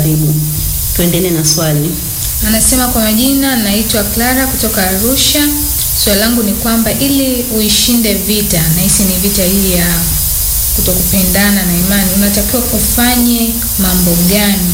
Karibu, tuendelee na swali. Anasema kwa majina, naitwa Clara kutoka Arusha. Swali langu ni kwamba ili uishinde vita, nahisi ni vita hii ya kutokupendana na imani, unatakiwa ufanye mambo gani?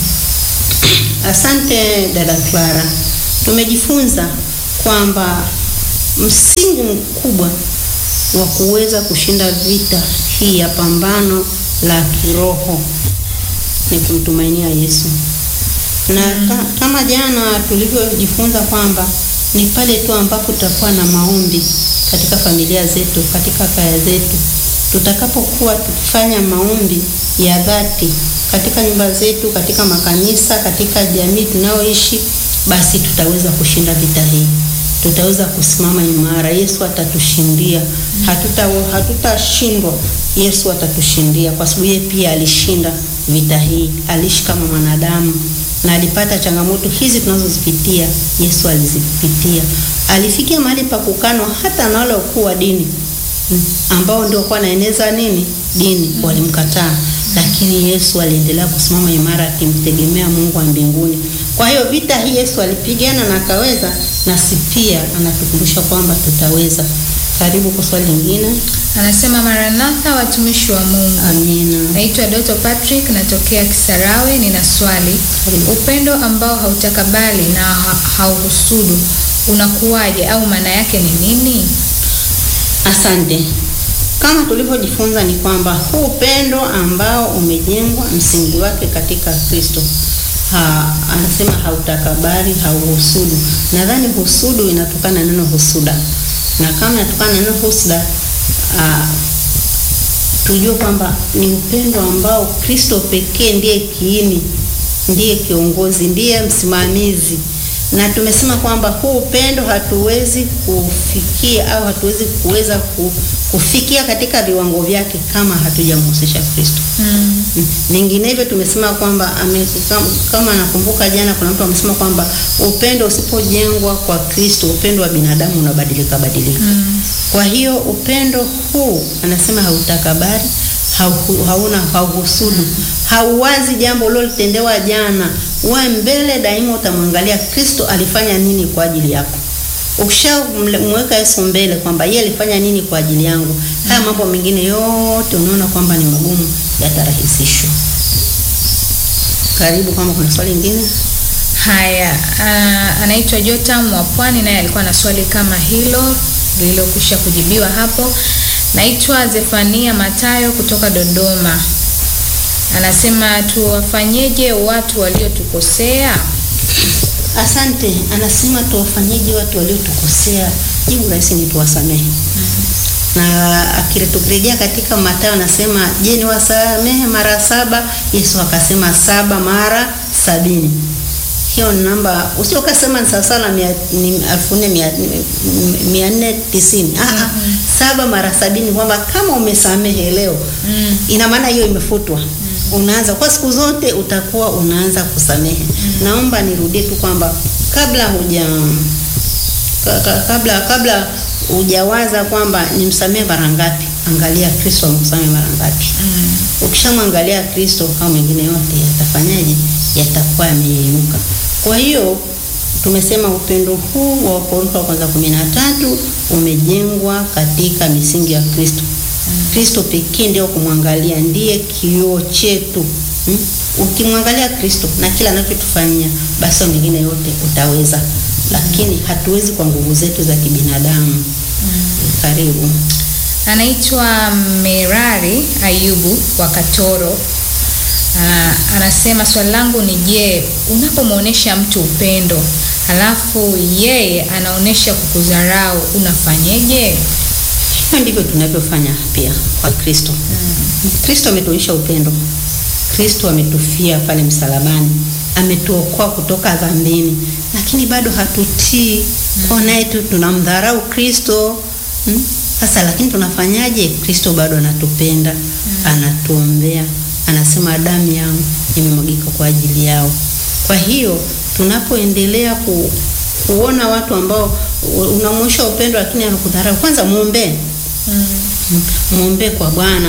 Asante dada Clara, tumejifunza kwamba msingi mkubwa wa kuweza kushinda vita hii ya pambano la kiroho ni kumtumainia Yesu na ka, kama jana tulivyojifunza kwamba ni pale tu ambapo tutakuwa na maombi katika familia zetu, katika kaya zetu, tutakapokuwa tukifanya maombi ya dhati katika nyumba zetu, katika makanisa, katika jamii tunayoishi, basi tutaweza kushinda vita hii, tutaweza kusimama imara. Yesu atatushindia, hatuta hatutashindwa. Yesu atatushindia kwa sababu yeye pia alishinda vita hii, aliishi kama mwanadamu na alipata changamoto hizi tunazozipitia. Yesu alizipitia, alifikia mahali pa kukanwa hata na wale wakuu wa dini ambao ndio kwa naeneza nini dini, walimkataa, lakini Yesu aliendelea kusimama imara akimtegemea Mungu wa mbinguni. Kwa hiyo vita hii Yesu alipigana na akaweza, nasi pia anatukumbusha kwamba tutaweza. Karibu kwa swali lingine. Anasema Maranatha, watumishi wa Mungu. Amina. Naitwa Doto Patrick, natokea Kisarawe. Nina swali. Upendo ambao hautakabali na ha hauhusudu unakuwaje, au maana yake ni nini? Asante. Kama tulivyojifunza ni kwamba huu upendo ambao umejengwa msingi wake katika Kristo ha, anasema hautakabari, hauhusudu. Nadhani husudu inatokana na neno husuda, na kama inatokana na neno husuda uh, tujue kwamba ni upendo ambao Kristo pekee ndiye kiini, ndiye kiongozi, ndiye msimamizi na tumesema kwamba huu upendo hatuwezi kufikia au hatuwezi kuweza kufikia katika viwango vyake kama hatujamhusisha Kristo. Mm. Vinginevyo tumesema kwamba ame, kama, kama nakumbuka jana kuna mtu amesema kwamba upendo usipojengwa kwa Kristo, upendo wa binadamu unabadilika badilika. Mm. Kwa hiyo upendo huu anasema hautakabari, hau, hauna hauhusudu, hauwazi jambo ulilolitendewa jana. Wewe mbele daima utamwangalia Kristo alifanya nini kwa ajili yako. Ukishamweka Yesu mbele kwamba yeye alifanya nini kwa ajili yangu, haya mambo mengine yote unaona kwamba ni magumu, yatarahisishwa. Karibu, kama kuna swali lingine. Haya, uh, anaitwa Jotam wa Pwani, naye alikuwa na swali kama hilo lililokwisha kujibiwa hapo. Naitwa Zefania Matayo kutoka Dodoma, anasema tuwafanyeje watu waliotukosea? Asante. Anasema tuwafanyeje watu waliotukosea? Jibu rahisi ni tuwasamehe. Na akile tukirejea katika Mathayo anasema, je, ni wasamehe mara saba? Yesu akasema saba mara sabini. Hiyo ni namba, usio ukasema ni sawasawa na mia- ni elfu nne mia- mia nne tisini. Ah, ah, saba mara sabini, kwamba kama umesamehe leo Mm. ina maana hiyo imefutwa. Unaanza kwa siku zote utakuwa unaanza kusamehe. Naomba nirudie tu kwamba kabla huja ka- ka- kabla kabla hujawaza kwamba nimsamehe mara ngapi, angalia Kristo amsamehe mara ngapi. Mm. Ukishamwangalia Kristo, hao mengine yote yatafanyaje? Yatakuwa yameyeyuka. Kwa hiyo tumesema upendo huu wa Wakorintho wa kwanza kumi na tatu umejengwa katika misingi ya Kristo. Kristo pekee ndio kumwangalia, ndiye kioo chetu. Hmm? Ukimwangalia Kristo na kila anachotufanyia, basi hao mengine yote utaweza, lakini hatuwezi kwa nguvu zetu za kibinadamu. Karibu. Anaitwa Merari Ayubu wa Katoro. Ah, anasema swali langu ni je, unapomwonyesha mtu upendo halafu yeye anaonyesha kukudharau unafanyeje? Hivyo ndivyo tunavyofanya pia kwa Kristo. Kristo ametuonyesha upendo. Kristo ametufia pale msalabani, ametuokoa kutoka dhambini, lakini bado hatutii. Kwa naye tu tunamdharau Kristo. Hmm? Sasa lakini tunafanyaje? Kristo bado anatupenda, anatuombea, anasema damu yangu imemwagika kwa ajili yao. Kwa hiyo tunapoendelea ku, kuona watu ambao unamwonyesha upendo lakini anakudharau, kwanza muombee Mm. mwombee kwa Bwana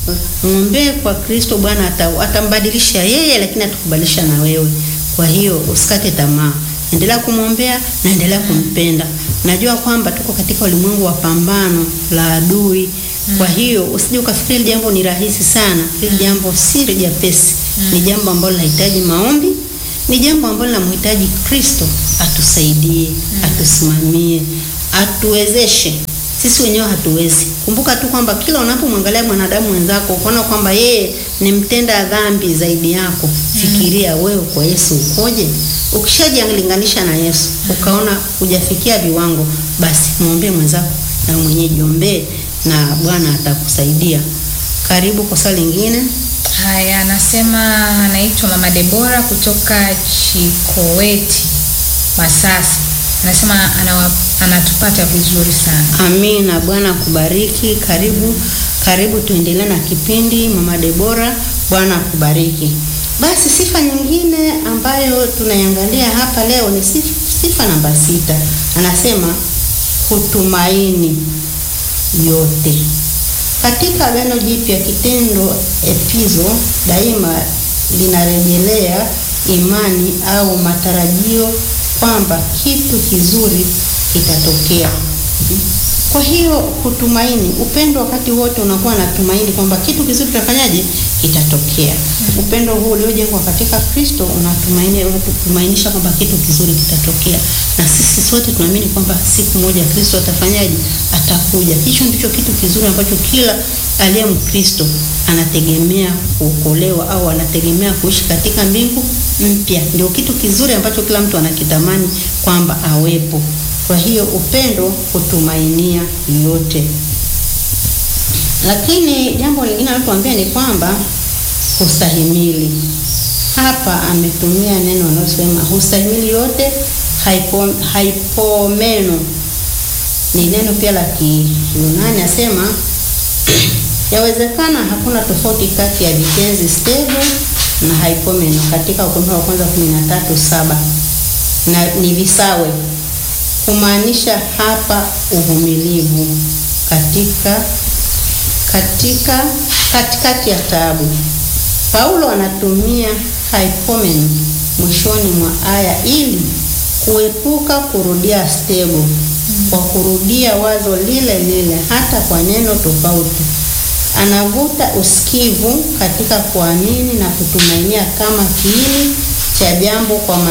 mwombee kwa Kristo, Bwana ata- atambadilisha yeye, lakini atakubadilisha na wewe. Kwa hiyo usikate tamaa, endelea kumwombea na endelea kumpenda. Najua kwamba tuko katika ulimwengu wa pambano la adui. Kwa hiyo usije ukafikiri hili jambo ni rahisi sana. Hili jambo si jepesi, ni jambo ambalo linahitaji maombi, ni jambo ambalo linamhitaji Kristo atusaidie, atusimamie, atuwezeshe. Sisi wenyewe hatuwezi. Kumbuka tu kwamba kila unapomwangalia mwanadamu mwenzako ukaona kwamba yeye ni mtenda dhambi zaidi yako, fikiria wewe kwa Yesu ukoje? Ukishajilinganisha na Yesu ukaona hujafikia viwango, basi mwombee mwenzako na wewe mwenyewe jiombee, na Bwana atakusaidia. Karibu kwa swali lingine. Haya, anasema anaitwa Mama Debora kutoka Chikoweti, Masasi. Anasema anawa, anatupata vizuri sana. Amina. Bwana akubariki. Karibu, karibu, tuendelee na kipindi Mama Debora. Bwana akubariki. Basi sifa nyingine ambayo tunaiangalia hapa leo ni sifa, sifa namba sita. Anasema kutumaini yote. Katika Agano Jipya kitendo epizo daima linarejelea imani au matarajio kwamba kitu kizuri kitatokea. Kwa hiyo kutumaini, upendo wakati wote unakuwa na tumaini kwamba kitu kizuri kitafanyaje, kitatokea. Upendo huu uliojengwa katika Kristo unatumaini unatumainisha kwamba kitu kizuri kitatokea, na sisi sote tunaamini kwamba siku moja Kristo atafanyaje, atakuja. Hicho ndicho kitu kizuri ambacho kila aliye Mkristo anategemea kuokolewa au anategemea kuishi katika mbingu mpya. Ndio kitu kizuri ambacho kila mtu anakitamani kwamba awepo. Kwa hiyo upendo hutumainia yote. Lakini jambo lingine anatuambia ni kwamba hustahimili. Hapa ametumia neno analosema hustahimili yote, haipo, haipomeno ni neno pia la Kiyunani, asema yawezekana hakuna tofauti kati ya vitenzi stable na haipomeno katika Wakorintho wa kwanza 13:7 na ni visawe kumaanisha hapa uvumilivu katika katika katikati ya taabu. Paulo anatumia hypomen mwishoni mwa aya ili kuepuka kurudia stego kwa kurudia wazo lile lile hata kwa neno tofauti. Anavuta usikivu katika kuamini na kutumainia kama kiini cha jambo kwa